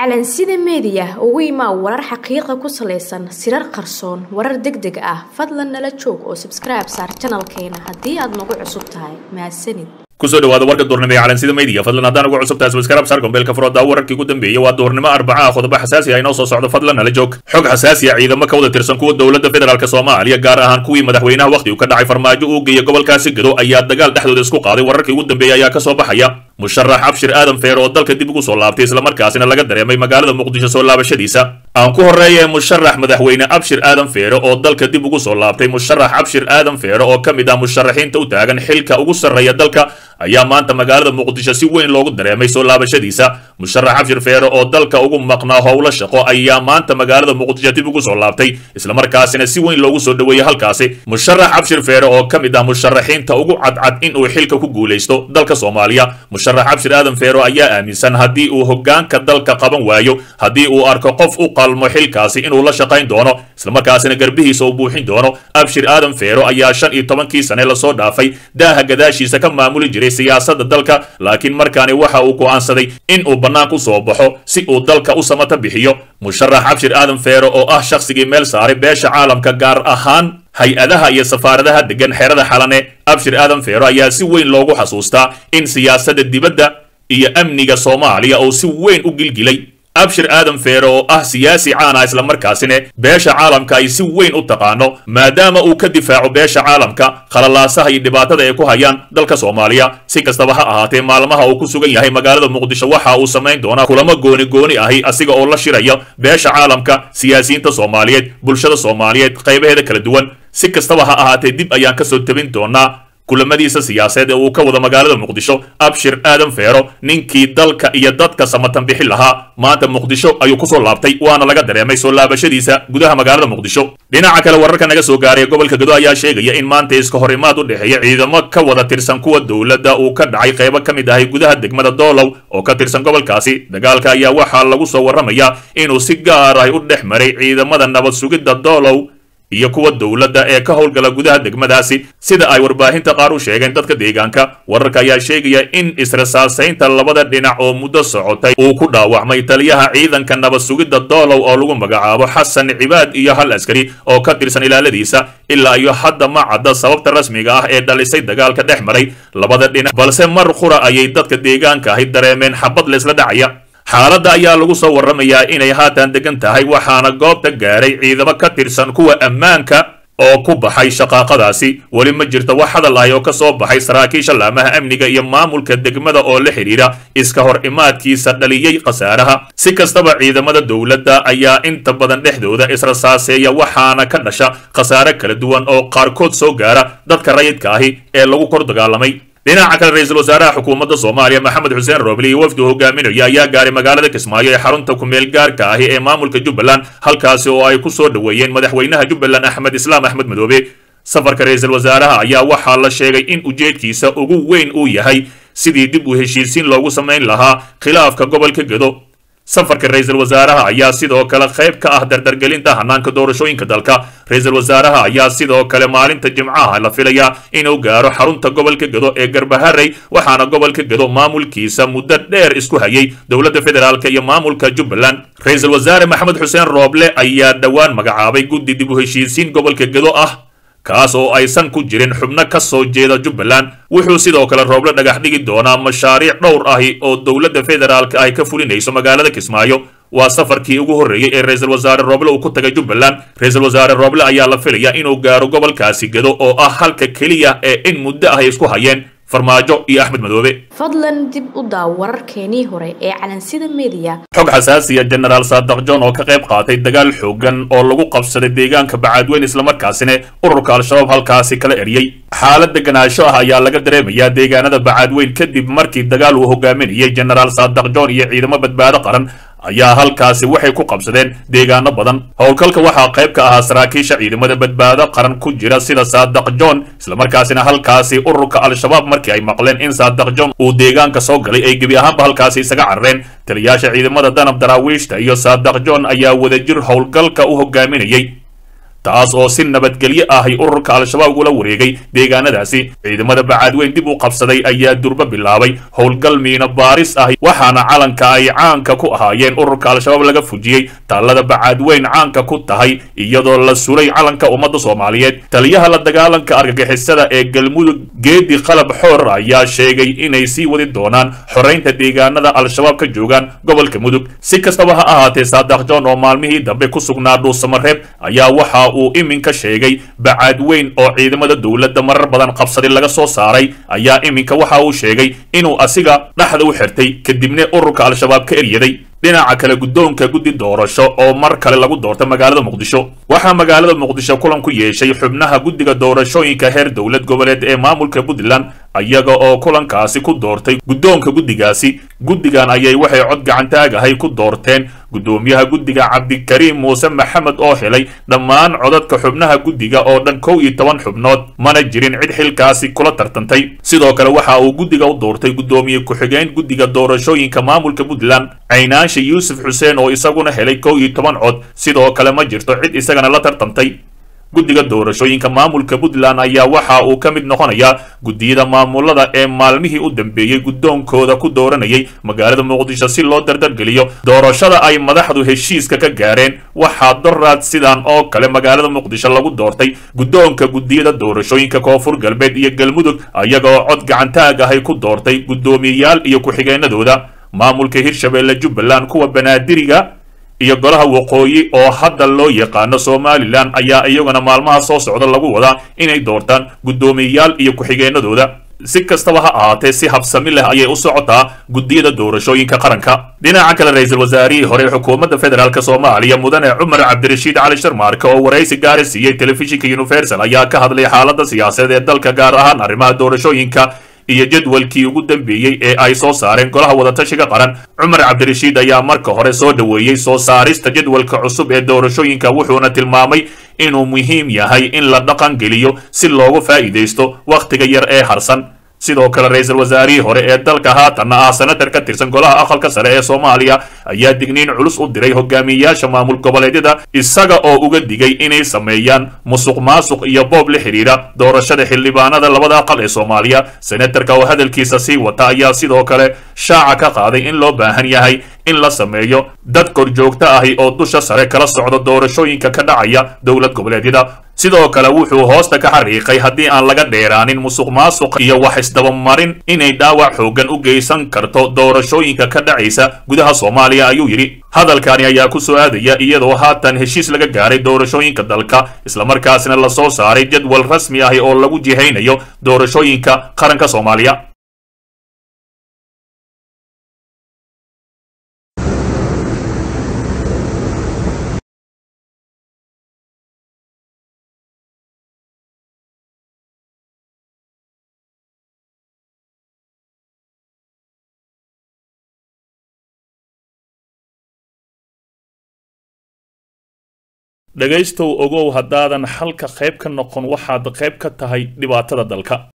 calansida meediya ugu imaa warar xaqiiqa ku salaysan sirar qarsoon warar deg deg ah fadlan nala joog oo sabskribe saar janalkeena haddii aad nagu cusub tahay mahadsanid kusoo dhawaada warka duurnimo ee calansida media fadlan haddaan ugu cusub tahay subscribe saar gombeelka furooda wararkii ugu dambeeyey waa duurnimo arbaca ah qodobo xasaasi ah inoo soo socdo fadlan nala joog xog xasaasi ah ciidamo ka wada tirsan kuwa dowladda federaalk soomaaliya gaar ahaan kuwii madaxweynaha wakhtigu ka dhacay farmaajo uu geeyay gobolkaasi gado ayaa dagaal dhexdooda isku qaaday wararkii ugu dambeeyey ayaa kasoo baxaya musharax abshir aadan feer oo dalka dib ugu soo laabtay islamarkaasina laga dareemay magaalada muqdisho soo laabashadiisa aan ku horreeye musharax madaxweyne abshir aadan feere oo dalka dib ugu soo laabtay musharax abshir aadan feere oo ka mid ah musharaxiinta u taagan xilka ugu sarreeya dalka ayaa maanta magaalada muqdisho si weyn loogu dareemay soo laabashadiisa musharax abshir feere oo dalka ugu maqnaa howlo shaqo ayaa maanta magaalada muqdisho dib ugu soo laabtay islamarkaasina si weyn loogu soo dhoweeyey halkaasi musharax abshir feere oo ka mid ah musharaxiinta ugu cadcad in uu xilka ku guulaysto dalka soomaaliya musharax abshir aadan feero ayaa aaminsan haddii uu hoggaanka dalka qaban waayo haddii uu arko qof u qalmo xilkaasi inuu la shaqayn doono islamarkaasina garbihiisa uu buuxin doono abshir aadan feero ayaa shan iyo tobankii sane lasoo dhaafay daaha gadaashiisa ka maamuli jiray siyaasadda dalka laakiin markaani waxa uu go'aansaday in uu bannaanku soo baxo si uu dalka u samata bixiyo musharax abshir aadan feero oo ah shakhsigii meel saaray beesha caalamka gaar ahaan hay-adaha iyo safaaradaha degan xerada xalane abshir aadan feero ayaa si weyn loogu xasuustaa in siyaasadda dibadda iyo amniga soomaaliya uu si weyn u gilgilay abshir aadan feere oo ah siyaasi caan ah islamarkaasina beesha caalamka ay si weyn u taqaano maadaama uu ka difaaco beesha caalamka khalalaasaha iyo dhibaatada ay ku hayaan dalka soomaaliya si kastaba ha ahaatee maalmaha uu ku sugan yahay magaalada muqdisho waxa uu samayn doonaa kulamo gooni gooni ahi asiga oo la shiraya beesha caalamka siyaasiyiinta soomaaliyeed bulshada soomaaliyeed qaybaheeda kala duwan si kastaba ha ahaatee dib ayaan kasoo tabin doonaa kulamadiisa siyaaseed ee uu ka wado magaalada muqdisho abshir aadan feero ninkii dalka iyo dadka samatan bixi lahaa maanta muqdisho ayuu kusoo laabtay waana laga dareemay soo laabashadiisa gudaha magaalada muqdisho dhinaca kale wararka naga soo gaaray gobolka gado ayaa sheegaya in maanta iska hor imaad u dhexeeya ciidamo ka wada tirsan kuwa dowladda uu ka dhacay qaybo ka mid ahay gudaha degmada doolow oo ka tirsan gobolkaasi dagaalka ayaa waxaa lagu soo warramayaa inuu si gaar ah u dhex maray ciidamada nabad sugidda doolow iyo kuwa dowladda ee ka howlgala gudaha degmadaasi sida ay warbaahinta qaar u sheegeen dadka deegaanka wararka ayaa sheegaya in israsaasaynta labada dhinac oo muddo socotay uu ku dhaawacmay taliyaha ciidanka nabad sugidda doolow oo lagu magacaabo xasan cibaad iyo hal askari oo ka tirsan ilaaladiisa ilaa iyo hadda ma cadda sababta rasmiga ah ee dhalisay dagaalka dhex maray labada dhinac balse mar qura ayay dadka deegaanka ahi dareemeen xabad leysla dhacaya xaaladda ayaa lagu soo warramayaa inay haatan degan tahay waxaana goobta gaaray ciidamo ka tirsan kuwa ammaanka oo ku baxay shaqaaqadaasi weli ma jirto wax hadal ahi oo ka soo baxay saraakiisha laamaha amniga iyo maamulka degmada oo la xidhiidha iska hor imaadkiisa dhaliyey khasaaraha si kastaba ciidamada dowladda ayaa inta badan dhexdooda israsaaseeya waxaana ka dhasha khasaare kala duwan oo qaarkood soo gaara dadka rayidka ahi ee lagu kor dagaalamay dhinaca kale ra-iisul wasaaraha xukuumadda soomaaliya maxamed xuseen roobli iyo wafdi hogaaminaya ayaa gaaray magaalada kismaayo ee xarunta kumeel gaarka ahi ee maamulka jubbaland halkaasi oo ay ku soo dhoweeyeen madaxweynaha jubbaland axmed islaam axmed madoobe safarka ra-iisul wasaaraha ayaa waxaa la sheegay in ujeedkiisa ugu weyn uu yahay sidii dib u heshiisiin loogu samayn lahaa khilaafka gobolka gedo safarka ra-iisul wasaaraha ayaa sidoo kale qayb ka ah dardargelinta hanaanka doorashooyinka dalka ra-iisul wasaaraha ayaa sidoo kale maalinta jimcaha la filayaa inuu gaaro xarunta gobolka gedo ee garbaharey waxaana gobolka gedo maamulkiisa muddo dheer isku hayay dowladda federaalk iyo maamulka jubbaland ra-iisul wasaare maxamed xuseen rooble ayaa dhowaan magacaabay guddi dib u heshiisiin gobolka gedo ah kaas oo aysan ku jirin xubno ka soo jeeda jubbaland wuxuu sidoo kale rooble dhagax dhigi doonaa mashaariic dhowr ahi oo dowladda federaalka ay ka fulinayso magaalada kismaayo waa safarkii ugu horreeyey ee ra-iisul wasaare rooble uu ku tagay jubbaland ra-iisul wasaare rooble ayaa la filayaa inuu gaaro gobolkaasi gedo oo ah halka keliya ee in muddo ah ay isku hayeen farmaajo iyo axmed madoobe fadlan dib u daaw wararkeenii hore ee calansida meediya xog xasaasiya jenaraal saadaq john oo ka qayb qaatay dagaal xoogan oo lagu qabsaday deegaanka bacaadweyn islamarkaasina ururka al-shabaab halkaasi kala eriyey xaalad deganaansho ah ayaa laga dareemayaa deegaanada bacaadweyn kadib markii dagaal uu hogaaminayay jenaraal saadaq john iyo ciidamo badbaado qaran ayaa halkaasi waxay ku qabsadeen deegaano badan howlgalka waxaa qayb ka ahaa saraakiisha ciidamada badbaado qaran ku jira sida saadaq john islamarkaasina halkaasi ururka al-shabaab markii ay maqleen in saadaq john uu deegaanka soo galay ay gebi ahaanba halkaasi isaga carareen taliyaasha ciidamada danab daraawiishta iyo saadaq john ayaa wadajir howlgalka u hogaaminayay taas oo si nabadgelyo ahi ururka al-shabaab ula wareegay deegaanadaasi ciidamada bacaadweyn dib u qabsaday ayaa durbo bilaabay howlgal miino baaris ahi waxaana calanka ay caanka ku ahaayeen ururka al-shabaab laga fujiyey taallada bacaadweyn caanka ku tahay iyadoo la sulay calanka ummadda soomaaliyeed taliyaha la dagaalanka argagixisada ee galmudug geedi qalab xoor ayaa sheegay inay sii wadi doonaan xoraynta deegaanada al-shabaab ka joogaan gobolka mudug si kastaba ha ahaatee saadax john oo maalmihii dambe ku sugnaa dhuusamareeb ayaa waxa uu iminka sheegay bacaadweyn oo ciidamada dowladda marar badan qabsaday laga soo saaray ayaa iminka waxa uu sheegay inuu asiga dhexda u xirtay kadibna ururka al-shabaab ka eryaday dhinaca kale guddoonka guddi doorasho oo mar kale lagu doorta magaalada muqdisho waxaa magaalada muqdisho kulan ku yeeshay xubnaha guddiga doorashooyinka heer dowlad goboleed ee maamulka puntland iyaga oo kulankaasi ku doortay guddoonka guddigaasi guddigan ayay waxay cod gacantaagahay ku doorteen guddoomiyaha guddiga cabdikariim muuse maxamed oo helay dhammaan codadka xubnaha guddiga oo dhan kow iyo toban xubnood mana jirin cid xilkaasi kula tartantay sidoo kale waxa uu guddiga u doortay guddoomiye ku-xigeen guddiga doorashooyinka maamulka puntland caynaansha yuusuf xuseen oo isaguna helay kow iyo toban cod sidoo kale ma jirto cid isagana la tartantay guddiga doorashooyinka maamulka puntland ayaa waxa uu ka mid noqonayaa guddiyada maamulada ee maalmihii u dambeeyey guddoonkooda ku dooranayay magaalada muqdisho si loo dardargeliyo doorashada ay madaxdu heshiiska ka gaareen waxaa doraad sidan oo kale magaalada muqdisho lagu doortay guddoonka guddiyada doorashooyinka koonfur galbeed iyo galmudug iyaga oo cod gacantaag ahay ku doortay guddoomiyeyaal iyo ku-xigeenadooda maamulka hirshabeelle jubbaland kuwa banaadiriga iyo golaha waqooyi oo hadda loo yaqaano somalilan ayaa iyaguna maalmaha soo socda lagu wadaa inay doortaan guddoomiyeyaal iyo ku-xigeenadooda si kastaba ha ahaatee si habsami leh ayay u socotaa guddiyada doorashooyinka qaranka dhinaca kale ra-iisul wasaarihii hore xukuumadda federaalk soomaaliya mudane cumar cabdirashiid cali sharmaarke oo waraysi gaara siiyey telefishinka universal ayaa ka hadlay xaaladda siyaasadeed ee dalka gaar ahaan arrimaha doorashooyinka iyo jadwalkii ugu dambeeyey ee ay soo saareen golaha wadatashiga qaran cumar cabdirashiid ayaa marka hore soo dhoweeyey soo saarista jadwalka cusub ee doorashooyinka wuxuuna tilmaamay inuu muhiim yahay in la dhaqan geliyo si loogu faa'iidaysto wakhtiga yar ee harsan sidoo kale ra-iisul wasaarihii hore ee dalka haatanna ah senatar ka tirsan golaha aqalka sare ee soomaaliya ayaa digniin culus u diray hogaamiyeyaasha maamul goboleedyada isaga oo uga digay inay sameeyaan musuq maasuq iyo boob la xidhiidha doorashada xildhibaanada labada aqal ee soomaaliya senatarka oo hadalkiisa sii wata ayaa sidoo kale shaaca ka qaaday in loo baahan yahay in la sameeyo dad korjoogto ahi oo dusha sare kala socda doorashooyinka ka dhacaya dowlad goboleedyada sidoo kale wuxuu hoosta ka xariiqay haddii aan laga dheeraanin musuq maasuq iyo wax isdabamarin inay dhaawac xooggan u geysan karto doorashooyinka ka dhacaysa gudaha soomaaliya ayuu yidhi hadalkani ayaa ku soo aadaya iyadoo haatan heshiis laga gaaray doorashooyinka dalka islamarkaasina lasoo saaray jadwal rasmi ahi oo lagu jihaynayo doorashooyinka qaranka soomaaliya dhegaystow ogow haddaadan xalka qayb ka noqon waxaad qayb ka tahay dhibaatada dalka